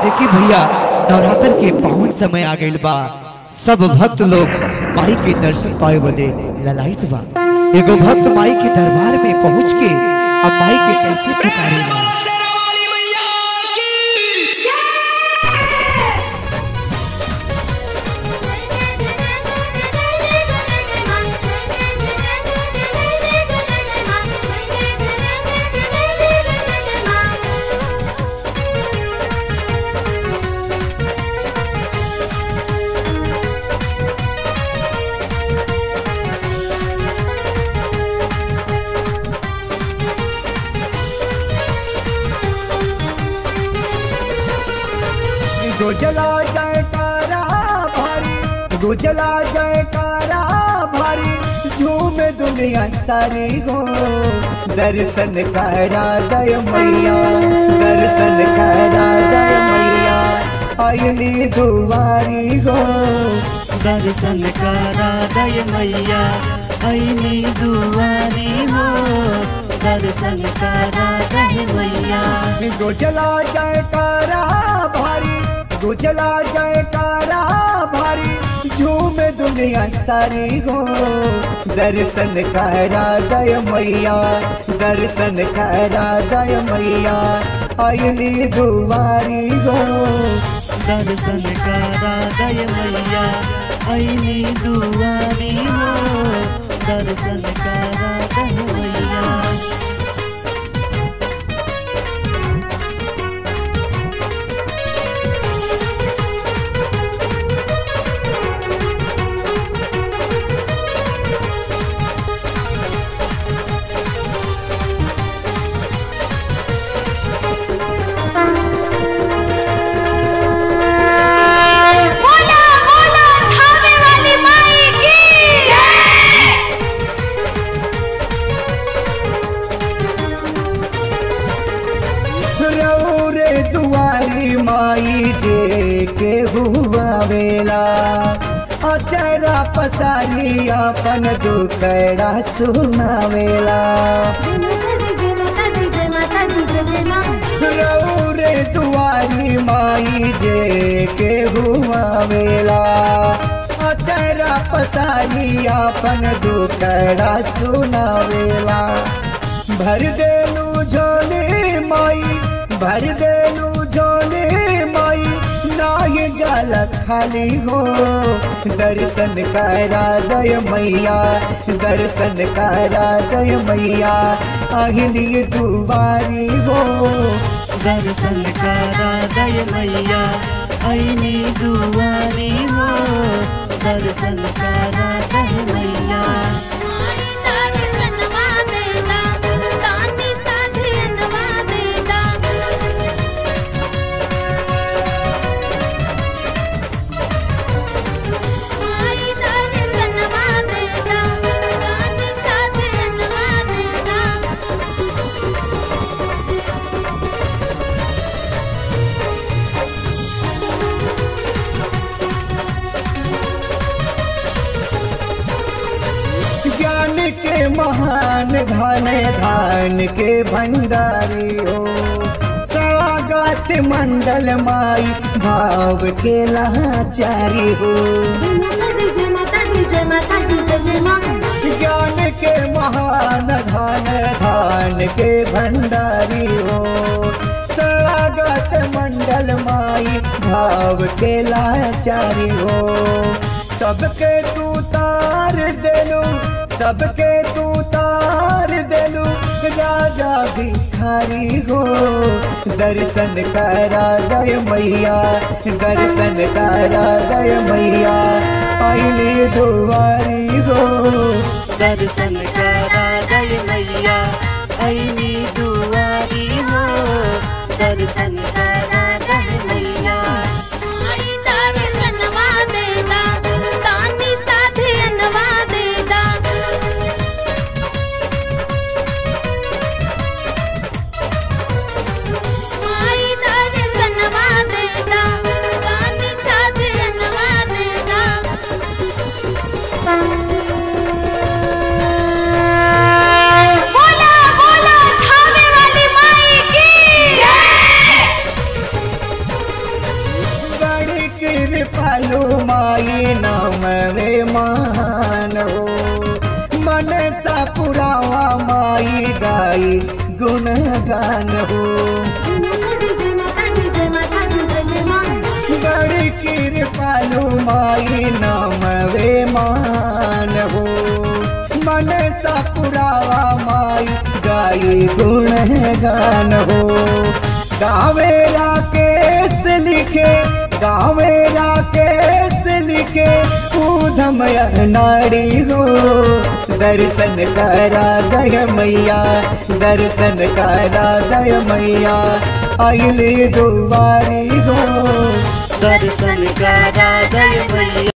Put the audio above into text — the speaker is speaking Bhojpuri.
देखी भैया नवरात्र के पावन समय आ गइल बा सब भक्त लोग माई के दर्शन पाए बदे ललायत बा एगो भक्त माई के दरबार में पहुंच के अब माई के कैसे पुकारेगा गुजला जयकारा भारी गुजला जयकारा भारी झूम दुनिया सारी हो दर्शन करा दय मैया दर्शन करा दय मैया अली दुआरी हो दर्शन करा दय मैया ऐनी दुआरी हो दर्शन करा दय मैया गुजला जयकारा भारी गुजला जयकारा भारी झूम दुनिया सारी हो दर्शन करा दय मैया दर्शन करा दय मैया अली दुआरी हो दर्शन करा दय मैया ऐनी दुआरी हो दर्शन करा दय मैया बोला बोला थावे वाली माई की जय रौरे दुआरी माई जे के हुआ वेला अचरा पसारी अपन दुखड़ा सुनावेला जय माता दी जय माता दी जय माता दी जय जय मां रौरे दुआरी माई जे के हुआ वेला अचरा पसारी अपन दुखड़ा सुनावेला भर देलू झोले माई भर देलू झोले माई नाय जल खाली हो दर्शन करा दय मैया दर्शन करा दय मैया अहिली दुआरी हो दर्शन करा दय मैया ऐनी दुआरी हो दर्शन करा दय मैया माई तारे सनवा देना तानी साथी नवा देना माई तारे सनवा देना तानी साथी नवा देना ज्ञान के महान धन धान के भंडारी हो स्वागत मंडल माई भाव के लाचारी हो जय माता दी जय माता दी जय माता दी जय जय मां ज्ञान के महान धन धान के भंडारी हो स्वागत मंडल माई भाव के लाचारी हो सबके तू तार देलू सबके तू तार देलू राजा भिखारी हो दर्शन करा दय मैया दर्शन करा दय मैया अली दुआरी हो दर्शन करा दय मैया ऐनी दुआरी हो दर्शन करा दय मैया माई तारे सनवा देना तानी साथी नवा देना माई तारे सनवा देना तानी साथी नवा देना बोला बोला थावे वाली माई की जय कृपालु माई नाम वे मान हो मन सा पुरावा माई गाई गुण गान हो जय माता दी जय माता दी जय जय मां बड़ी कृपालु माई नाम वे मान हो मन सा पुरावा माई गाई गुण गान हो गावे राकेश लिखे गावे राकेश लिखे ऊधम नाड़ी हो दर्शन करा दय मैया दर्शन करा दय मैया अली दुआरी हो दर्शन करा दे मैया